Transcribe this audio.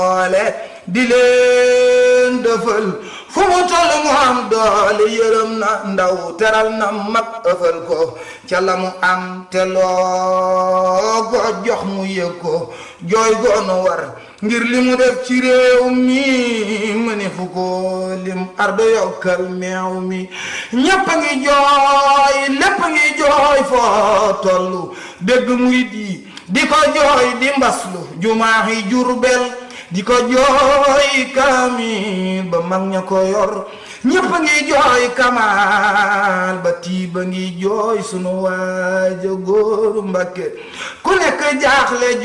doole di leen dëfal fu mu toll mu am doole yërëm na ndaw teral na mag ëfal ko ca la mu am te loo ko jox mu yëg ko jooy goonu war ngir li mu def ci réew mi mu ne fu ko lim ardo yokkal meew mi ñépp a ngi jooy lépp a ngi jooy foo tollu dégg murit yi di ko jooy di mbaslu jumaaxi Jurbel di ko jooy kaamil ba mag ña ko yor ñépp a ngi jooy kamaal ba tiiba ngi jooy sunu waaja góoru Mbakke ku nekk jaaxle